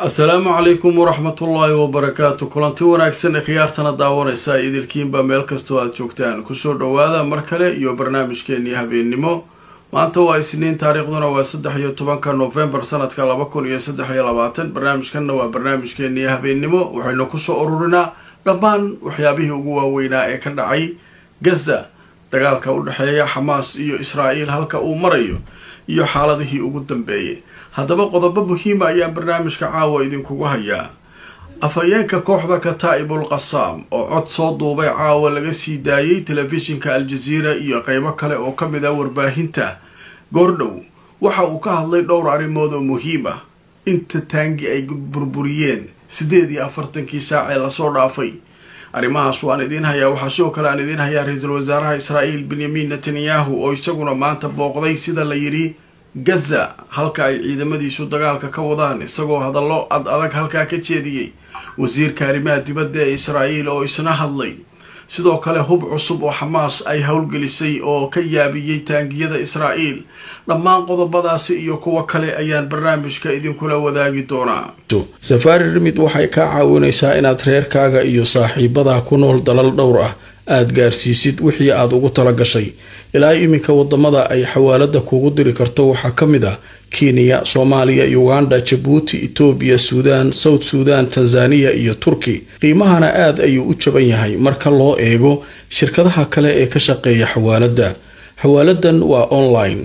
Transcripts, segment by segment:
asalaamu calaykum waraxmatullaahi wabarakaatu kulanti wanaagsan ee khiyaartana daawanaysa idilkiinba meel kastoo aada joogtaan kusoo dhowaada mar kale iyo barnaamijkeenii habeennimo maanta waa isniin taariikhduna waa saddex iyo tobanka novembar sanadka laba kun iyo saddex iyo labaatan barnaamijkanna waa barnaamijkeenii habeennimo waxaynu kusoo ururinaa dhammaan waxyaabihii ugu waaweynaa ee ka dhacay gaza dagaalka u dhexeeya xamaas iyo israa'iil halka uu marayo iyo xaaladihii ugu dambeeyey haddaba qodobo muhiima ayaan barnaamijka caawa idinkugu hayaa afhayeenka kooxda kataa'ibul qasaam oo cod soo duubay caawa laga sii daayey telefishinka al-jaziira iyo qeybo kale oo ka mid ah warbaahinta goordhow waxa uu ka hadlay dhowr arrimood oo muhiim ah inta taangi ay burburiyeen siddeed iyo afartankii saac ee lasoo dhaafay arrimahaas waan idiin hayaa waxaa sidoo kale aan idiin hayaa ra-iisul wasaaraha israa'iil benyamin netanyahu oo isaguna maanta booqday sida la yidhi gaza halka ay ciidamadiisu dagaalka ka wadaan isagoo hadallo ad adag halkaa ka jeediyey wasiirka arrimaha dibadda ee israa'iil oo isna hadlay sidoo kale hub cusub oo xamaas ay howlgelisay oo ka yaabiyey taangiyada israa'iil dhammaan qodobadaasi iyo kuwo kale ayaan barnaamijka idinkula wadaagi doonaa safaari rimid waxay kaa caawinaysaa inaad reerkaaga iyo saaxiibadaa ku nool dalal dhowr ah aada gaarsiisid wixii aada ugu tala gashay ilaa iminka wadamada ay xawaalada kuugu diri karto waxaa ka mid ah kenya soomaaliya uganda jabuuti etoobiya suudaan south suudan tanzaniya iyo turki qiimahana aada ayuu u jaban yahay marka loo eego shirkadaha kale ee ka shaqeeya xawaalada xawaaladan waa online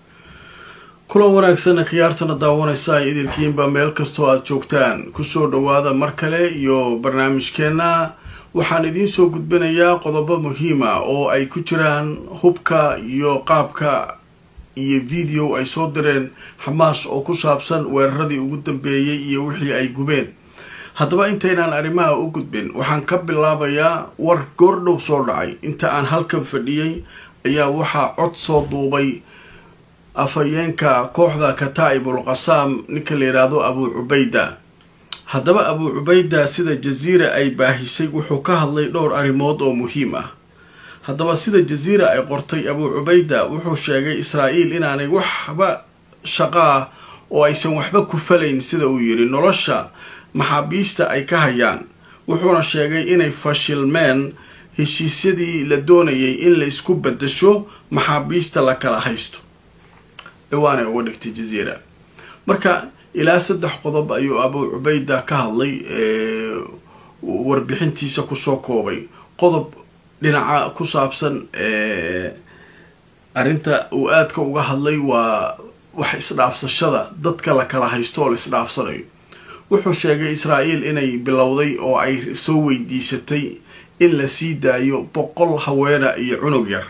kulan wanaagsan khiyaartana daawanaysa ay idinkiinba meel kastoo aada joogtaan kusoo dhowaada mar kale iyo barnaamijkeenna waxaan idiin soo gudbinayaa qodobo muhiima oo ay ku jiraan hubka iyo qaabka iyo video ay soo direen xamaas oo ku saabsan weeraradii ugu dambeeyey iyo wixii ay gubeen haddaba intaynaan arrimaha u gudbin waxaan ka bilaabayaa war goordhow soo dhacay inta aan halkan fadhiyey ayaa waxaa cod soo duubay afhayeenka kooxda kataa'ibul qasaam ninka la yidhaahdo abuu cubayda haddaba abuu cubayda sida jaziira ay baahisay wuxuu ka hadlay dhowr arrimood oo muhiim ah haddaba sida jaziira ay qortay abuu cubayda wuxuu sheegay israa'iil inaanay waxba shaqo ah oo aysan waxba ku falayn sida uu yidhi nolosha maxaabiista ay ka hayaan wuxuuna sheegay inay fashilmeen heshiisyadii la doonayay in la isku bedasho maxaabiista la kala haysto ciwaanay uga dhigtay jaziira marka ilaa saddex qodob ayuu abuu cubayda ka hadlay warbixintiisa kusoo koobay qodob dhinaca ku saabsan arrinta uu aadka uga hadlay waa wax isdhaafsashada dadka la kala haysto oo la isdhaafsanayo wuxuu sheegay israa'iil inay bilowday oo ay soo weydiisatay in la sii daayo boqol haweena iyo cunug yar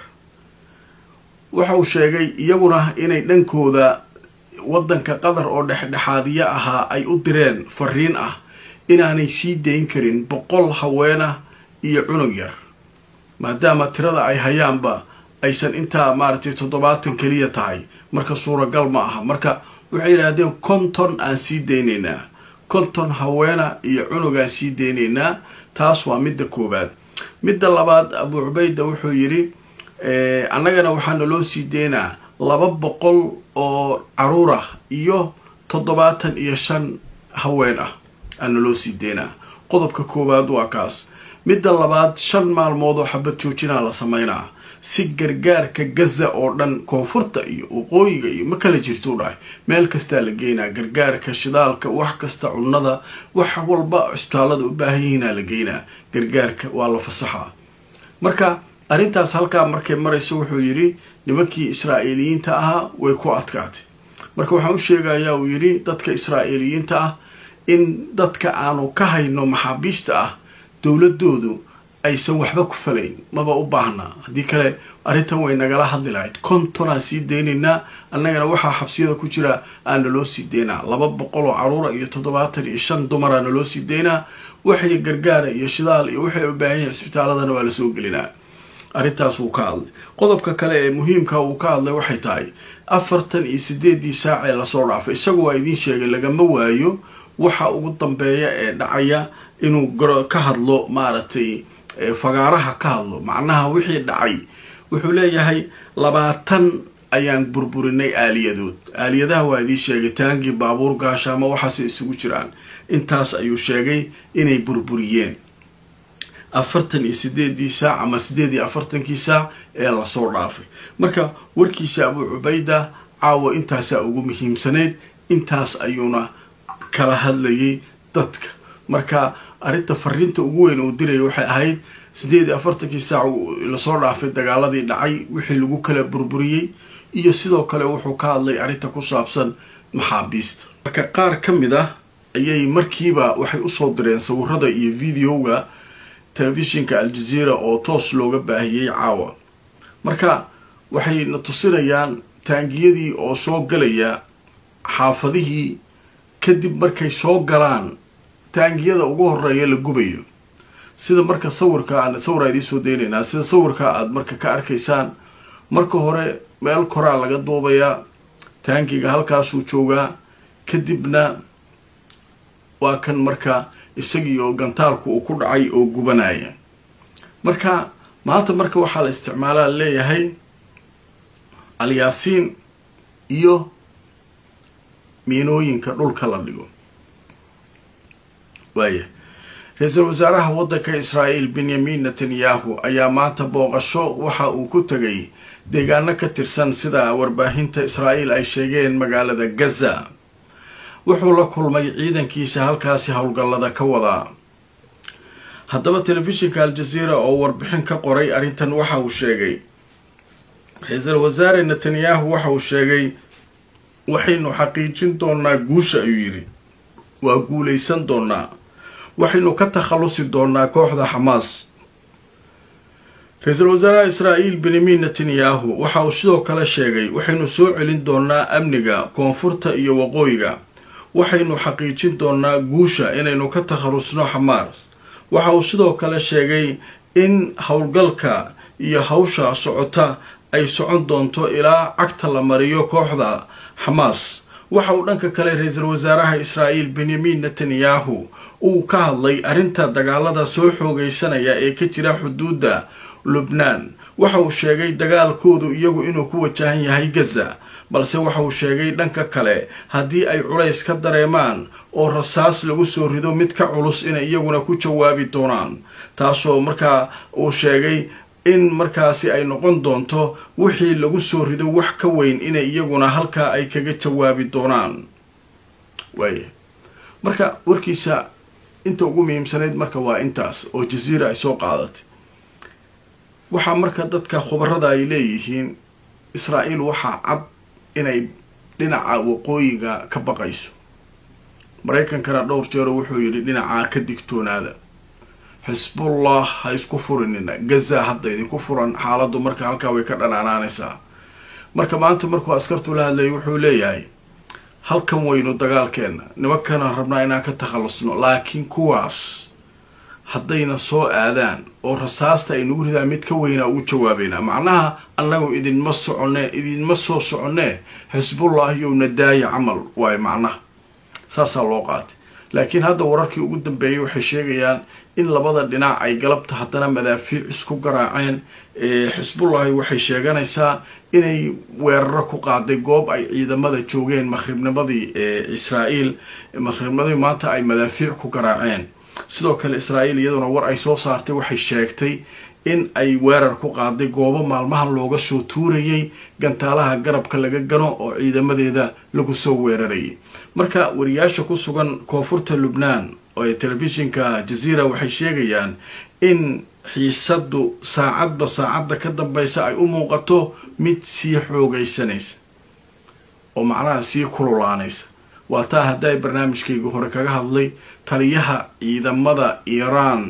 waxa uu sheegay iyaguna inay dhankooda waddanka qatar oo dhexdhexaadiyo ahaa ay u direen fariin ah inaanay sii dayn karin boqol haweena iyo cunug yar maadaama tirada ay hayaanba aysan intaa maaragtay toddobaatan keliya tahay marka suuragal ma aha marka waxay yidhaahdeen konton aan sii daynaynaa konton haweena iyo cunugaan sii daynaynaa taas waa midda koowaad midda labaad abuu cubayda wuxuu yidhi annagana waxaana loo sii daynaa laba boqol oo caruur ah iyo toddobaatan iyo shan haween ah aana loo sii daynaa qodobka koowaad waa kaas midda labaad shan maalmood oo xabad joojinaa la sameynaa si gargaarka gaza oo dhan koonfurta iyo waqooyiga iyo ma kala jirtuu dhahay meel kastaa la geynaa gargaarka shidaalka wax kasta cunnada wax walba cisbitaallada u baahan yihiinaa la geynaa gargaarka waa la fasaxaa marka arrintaas halkaa markay marayso wuxuu yidhi nimankii israa'iiliyiinta ahaa way ku adkaatay marka waxaan u sheegayaa uu yidhi dadka israa'iiliyiinta ah in dadka aanu ka hayno maxaabiista ah dowladoodu aysan waxba ku falayn maba u baahnaa haddii kale arrintan way nagala hadli lahayd kontonaan sii daynaynaa annagana waxaa xabsiyada ku jira aana loo sii daynaa laba boqol oo caruura iyo toddobaatan iyo shan dumaraana loo sii daynaa waxay gargaara iyo shidaal iyo waxay u baahan yahay cisbitaaladana waa lasoo gelinaa arrintaas wuu ka hadlay qodobka kale ee muhiimka uu ka hadlay waxay tahay afartan iyo sideedii saac ee lasoo dhaafay isagu waa idiin sheegay lagama waayo waxa ugu dambeeya ee dhacaya inuu ka hadlo maaragtay fagaaraha ka hadlo macnaha wixii dhacay wuxuu leeyahay labaatan ayaan burburinay aaliyadood aaliyadaha waa idiin sheegay taangii baabuur gaashaama waxaase isugu jiraan intaas ayuu sheegay inay burburiyeen afartan iyo sideedii saac ama sideed iyo afartankii saac ee lasoo dhaafay marka warkiisa abuu cubayda caawa intaasaa ugu muhiimsaneyd intaas ayuuna kala hadlayay dadka marka arrinta fariinta ugu weyn uu diraya waxay ahayd sideed iyo afartankii saac lasoo dhaafay dagaaladii dhacay wixii lagu kala burburiyey iyo sidoo kale wuxuu ka hadlay arrinta ku saabsan maxaabiista marka qaar ka mid ah ayay markiiba waxay usoo direen sawirada iyo videoga telefishinka aljazeera oo toos looga baahiyey caawa marka waxay na tusinayaan taangiyadii oo soo galaya xaafadihii kadib markay soo galaan taangiyada ugu horeeya la gubayo sida marka sawirka aan sawira idiin soo deynaynaa sida sawirka aada marka ka arkaysaan marka hore meel koraa laga duubayaa taangiga halkaasuu joogaa kadibna waa kan marka isagii oo gantaalku uu ku dhacay oo gubanaya marka maanta marka waxaa la isticmaalaa leeyahay alyaasiin iyo miinooyinka dhulka la dhigo waaya ra-iisul wasaaraha waddanka israa'iil benyamin netanyahu ayaa maanta booqasho waxa uu ku tegay deegaano ka tirsan sida warbaahinta israa'iil ay sheegeen magaalada gaza wuxuu la kulmay ciidankiisa halkaasi howlgallada ka wadaa haddaba telefishinka aljazeera oo warbixin ka qoray arrintan waxa uu sheegay ra-iisul wasaare netanyahu waxa uu sheegay waxaynu xaqiijin doonaa guusha ayuu yidhi waa guulaysan doonaa waxaynu ka takhallusi doonaa kooxda xamaas ra-iisul wasaaraha israa'iil benyamin netanyahu waxa uu sidoo kale sheegay waxaynu soo celin doonaa amniga koonfurta iyo waqooyiga waxaynu xaqiijin doonaa guusha inaynu ka takhallusno xamaas waxa uu sidoo kale sheegay in howlgalka iyo hawsha socota ay socon doonto ilaa cagta la mariyo kooxda xamaas waxa uu dhanka kale ra-iisul wasaaraha israa'iil benyamin netanyahu uu ka hadlay arrinta dagaalada soo xoogaysanaya ee ka jira xuduudda lubnaan waxa uu sheegay dagaalkoodu iyagu inuu ku wajahan yahay gaza balse waxa uu sheegay dhanka kale haddii ay culays ka dareemaan oo rasaas lagu soo rido mid ka culus inay iyaguna ku jawaabi doonaan taasoo markaa uu sheegay in markaasi ay noqon doonto wixii lagu soo rido wax ka weyn inay iyaguna halkaa ay kaga jawaabi doonaan waaya marka warkiisa inta ugu muhiimsanayd marka waa intaas oo jaziira ay soo qaadatay waxaa marka dadka khubarada ay leeyihiin israa'iil waxaa cad inay dhinaca waqooyiga ka baqayso maraykankana dhowr jeero wuxuu yidhi dhinacaa ka digtoonaada xisbullah ha isku furinina gaza hadda idinku furan xaaladdu marka halkaa way ka dhanaanaanaysaa marka maanta markuu askartu la hadlayay wuxuu leeyahay halkan waynu dagaalkeenna nimankana rabnaa inaan ka takhallusno laakiin kuwaas haddayna soo aadaan oo rasaasta ay nagu ridaan mid ka weynaa ugu jawaabaynaa macnaha annagu idinma soconee idinma soo soconee xisbullah yowna daaya camal waayo macnaha saasaa loo qaatay laakiin hadda wararkii ugu dambeeyay waxay sheegayaan in labada dhinac ay galabta haddana madaafiic isku garaaceen xisbullahi waxay sheeganaysaa inay weeraro ku qaaday goob ay ciidamada joogeen maqhribnimadii israa'iil maqhribnimadii maanta ay madaafiic ku garaaceen sidoo kale israa'iil iyaduna war ay soo saartay waxay sheegtay in ay weerar ku qaaday goobo maalmahan looga soo tuurayay gantaalaha garabka laga gano oo ciidamadeeda lagu soo weerarayay marka wariyaasha ku sugan koonfurta lubnaan oo telefishinka jaziira waxay sheegayaan in xiisaddu saacadba saacadda ka dambaysa ay u muuqato mid sii xoogaysanaysa oo macnaha sii kululaanaysa waa taa hadday barnaamijkayga hore kaga hadlay taliyaha ciidamada iiraan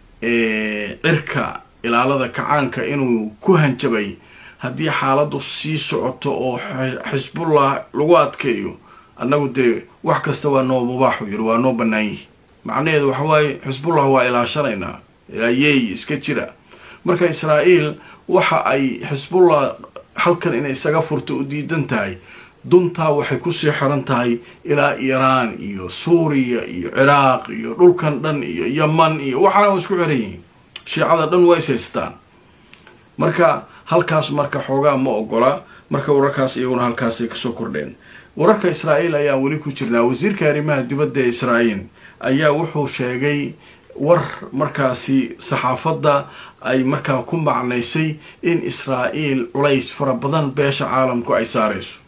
ee cirka ilaalada kacaanka inuu ku hanjabay haddii xaaladdu sii socoto oo xisbullah lagu adkeeyo annagu dee wax kasta waa noo mubaaxu yiri waa noo bannaan yihi macnaheedu waxa waaye xisbullah waa ilaashanaynaa yeey iska jira marka israa'iil waxa ay xisbullah halkan inay isaga furto u diidan tahay duntaa waxay kusii xiran tahay ilaa iiraan iyo suuriya iyo ciraaq iyo dhulkan dhan iyo yaman iyo waxaana waa isku xiran yihiin shiicada dhan waa is haystaan marka halkaas marka xoogaa ma ogola marka wararkaas iyaguna halkaasay kasoo kordheen wararka israa'iil ayaan weli ku jirnaa wasiirka arrimaha dibadda ee israa'iil ayaa wuxuu sheegay war markaasi saxaafadda ay markaa ku macnaysay in israa'iil culays fara badan beesha caalamku ay saarayso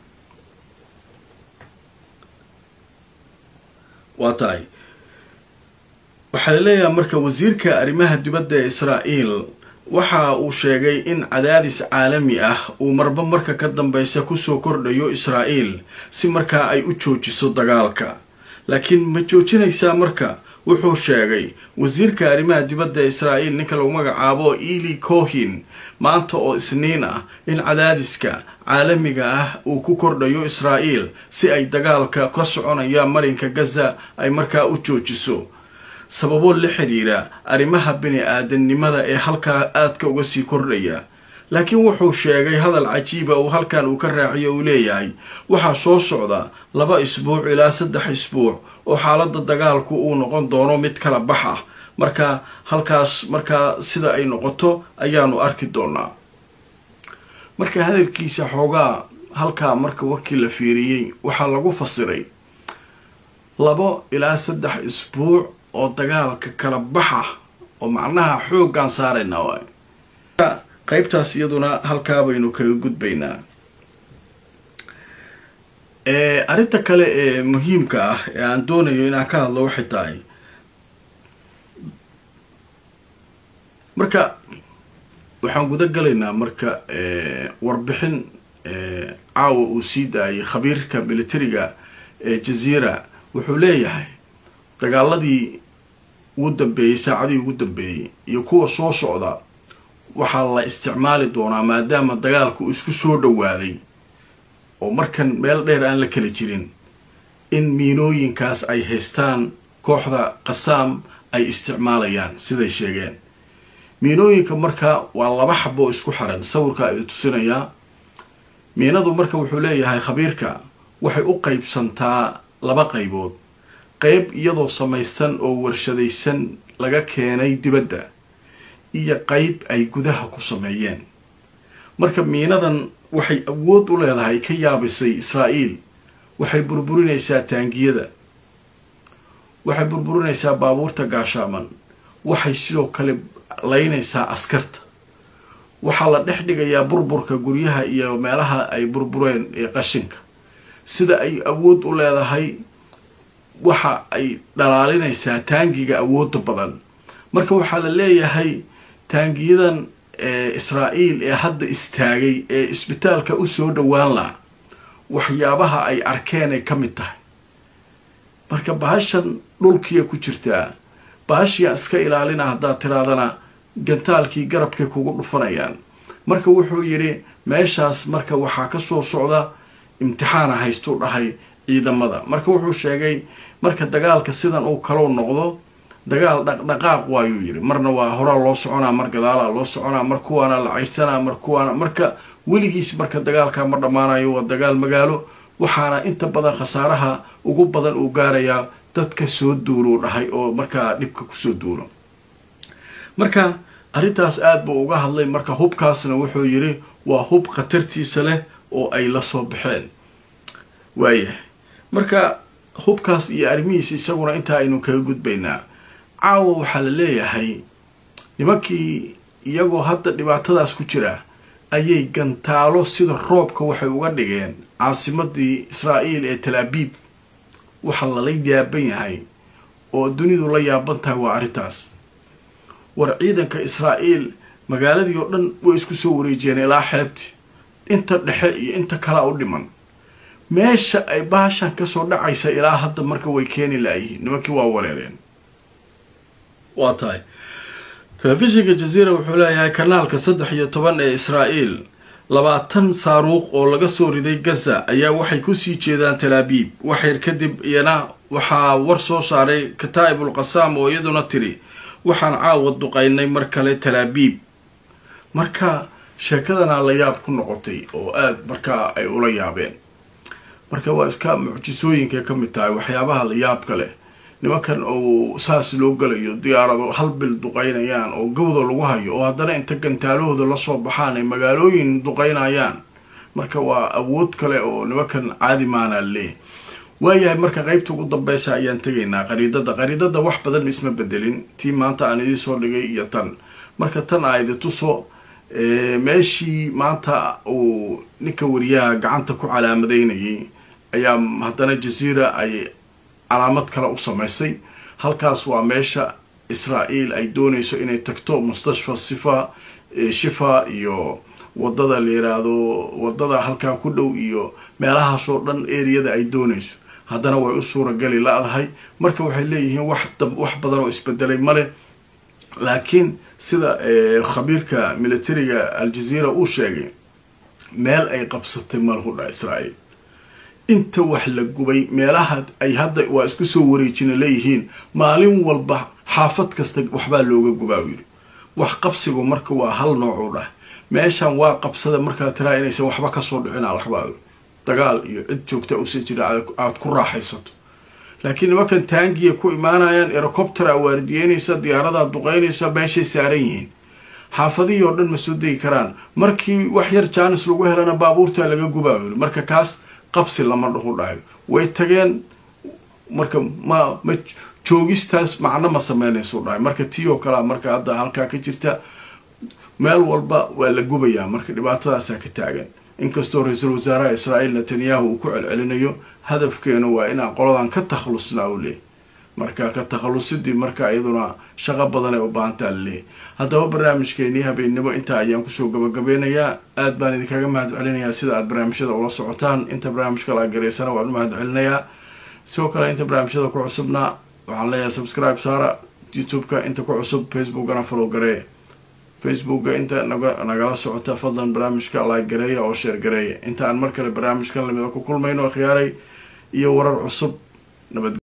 waa tahay waxaa la leeyahay marka wasiirka arrimaha dibadda ee israa'iil waxa uu sheegay in cadaadis caalami ah uu marba marka ka dambeysa kusoo kordhayo israa'iil si markaa ay u joojiso dagaalka laakiin ma joojinaysaa marka wuxuu sheegay wasiirka arrimaha dibadda israa'iil ninka lagu magacaabo eli cohin maanta oo isniin ah in cadaadiska caalamiga ah uu ku kordhayo israa'iil si ay dagaalka ka soconaya marinka gaza ay markaa u joojiso sababo la xidhiira arrimaha bini-aadamnimada ee halkaa aadka uga sii kordhaya laakiin wuxuu sheegay hadal cajiiba uu halkan uu ka raaciyo uu leeyahay waxaa soo socda laba isbuuc ilaa saddex isbuuc oo xaaladda dagaalku uu noqon doono mid kala bax ah marka halkaas markaa sida ay noqoto ayaanu arki doonaa marka hadalkiisa xoogaa halkaa marka warkii la fiiriyey waxaa lagu fasiray labo ilaa saddex isbuuc oo dagaalka kala baxa oo macnaha xooggaan saaraynaa waay qaybtaas iyaduna halkaa baynu kaga gudbaynaa arrinta kale ee muhiimka ah ee aan doonayo inaan ka hadlo waxay tahay marka waxaan guda galaynaa marka warbixin caawa uu sii daayay khabiirka militariga ee jaziira wuxuu leeyahay dagaaladii ugu dambeeyey saacadii ugu dambeeyey iyo kuwa soo socda waxaa la isticmaali doonaa maadaama dagaalku isku soo dhowaaday oo markan meel dheer aan la kala jirin in miinooyinkaas ay haystaan kooxda qasaam ay isticmaalayaan siday sheegeen miinooyinka marka waa laba xabo isku xiran sawirkaa idi tusinayaa miinadu marka wuxuu leeyahay khabiirka waxay u qaybsantaa laba qaybood qayb iyadoo samaysan oo warshadaysan laga keenay dibadda iyo qayb ay gudaha ku sameeyeen marka miinadan waxay awood u leedahay ka yaabisay israa'iil waxay burburinaysaa taangiyada waxay burburinaysaa baabuurta gaashaaman waxay sidoo kale laynaysaa askarta waxaa la dhex dhigayaa burburka guryaha iyo meelaha ay burbureen ee qashinka sida ay awood u leedahay waxa ay dhalaalinaysaa taangiga awoodda badan marka waxaa la leeyahay taangiyadan israa'iil ee hadda istaagay ee isbitaalka u soo dhowaan laha waxyaabaha ay arkeen ay ka mid tahay marka bahashan dhulkiya ku jirtaa bahashiyaa iska ilaalina haddaad tiraadana gantaalkii garabkay kugu dhufanayaan marka wuxuu yidhi meeshaas marka waxaa ka soo socda imtixaana haystuu dhahay ciidamada marka wuxuu sheegay marka dagaalka sidan uu kalou noqdo dagaal dhaqdhaqaaq waayuu yidhi marna waa horaa loo soconaa mar gadaalaa loo soconaa mar kuwaana la cayrsanaa mar kuwaana marka weligiis marka dagaalkaa ma dhammaanayo waa dagaal magaalo waxaana inta badan khasaaraha ugu badan uu gaarayaa dadka soo duuluu dhahay oo markaa dhibka kusoo duulo marka arrintaas aada buu uga hadlay marka hubkaasna wuxuu yidhi waa hub khatartiisa leh oo ay la soo baxeen waayahay marka hubkaas iyo arrimihiisa isaguna intaa aynu kaga gudbaynaa caawa waxaa la leeyahay nimankii iyagoo hadda dhibaatadaas ku jira ayay gantaalo sida roobka waxay uga dhigeen caasimadii israa'iil ee talaabiib waxa lala yaaban yahay oo dunidu la yaaban tahay waa arrintaas war ciidanka israa'iil magaaladii oo dhan way isku soo wareejiyeen ilaa xeebti inta dhexe iyo inta kalea u dhiman meesha ay baashan kasoo dhacaysa ilaa hadda marka way keeni laayihiin nimankii waa wareereen waa tahay telefishinka jaziira wuxuu leeyahay kanaalka saddex iyo toban ee israa'iil labaatan saaruuq oo laga soo riday gaza ayaa waxay kusii jeedaan talaabiib waxyar kadib iyana waxaa war soo saaray kataa'ibul qasaam oo iyaduna tiri waxaan caawa duqaynay mar kale talaabiib marka sheekadana la yaab ku noqotay oo aada markaa ay ula yaabeen marka waa iska mucjisooyinkay ka mid tahay waxyaabaha la yaabka leh nimankan oo saas loo galayo diyaarado hal bil duqaynayaan oo gawda lagu hayo oo haddana inta gantaalahooda lasoo baxaan ay magaalooyin duqaynayaan marka waa awood kale oo nimankan caadi maana leeyahy waayahay marka qeybta ugu dambeysa ayaan tegaynaa qariidada qariidada wax badan isma bedelin tii maanta aan idin soo dhigay iyo tan marka tan aa idi tuso meeshii maanta uu ninka wariyaha gacanta ku calaamadeynayay ayaa haddana jaziira ay calaamad kale u samaysay halkaas waa meesha israael ay doonayso inay tagto mustashfa sifa shifa iyo wadada la yiraahdo wadada halkaa ku dhow iyo meelahaasoo dhan eriyada ay doonayso haddana way u suurageli la-dahay marka waxay leeyihiin wax wax badan oo isbedelay male laakiin sida khabiirka militariga aljaziira uu sheegay meel ay qabsatay malhudha israael inta wax la gubay meelaha ay hadda waa isku soo wareejina leeyihiin maalin walba xaafad kasta waxbaa looga gubaa u yidhi wax qabsigu marka waa hal nooc u dhah meeshan waa qabsada markaa tiraa inaysan waxba kasoo dhicin alrabaa dagaal iyo cid joogta usa jira aada ku raaxaysato laakiin nimankan taangiya ku imaanayaan erocoptera waardiyeynaysa diyaaradaa duqeynaysa meeshay saaran yihiin xaafadihii oo dhan ma soo degi karaan markii wax yar jaanis lagu helana baabuurtaa laga gubaa yiri marka kaas qabsi lama dhahu dhahayo way tageen marka ma ma joogistaas macno ma sameynaysu dhahay marka tii oo kalea marka hadda halkaa ka jirta meel walba waa la gubayaa marka dhibaatadaasaa ka taagan inkastoo ra-iisul wasaaraha israa'iil netanyahu uu ku celcelinayo hadafkeenu waa inaan qoladan ka takhalusnaa u leeyahy marka ka takhalusidii marka iyaduna shaqo badan ay u baahantaa laleeyahy haddaba barnaamijkeenii habeennimo intaa ayaan kusoo gabagabeynayaa aad baan idinkaga mahad celinayaa sida aad barnaamijyada ula socotaan inta barnaamijka la gareysana waan u mahad celinayaa sidoo kale inta barnaamijyada ku cusubna waxaan leeyahay subscribe saara youtube-ka inta ku cusub facebookana follow garee facebooka inta naga nagala socota fadlan barnaamijka like gareeya oo sheer gareeya inta aan mar kale barnaamijkan lamida ku kulmayno khiyaaray iyo warar cusub nabad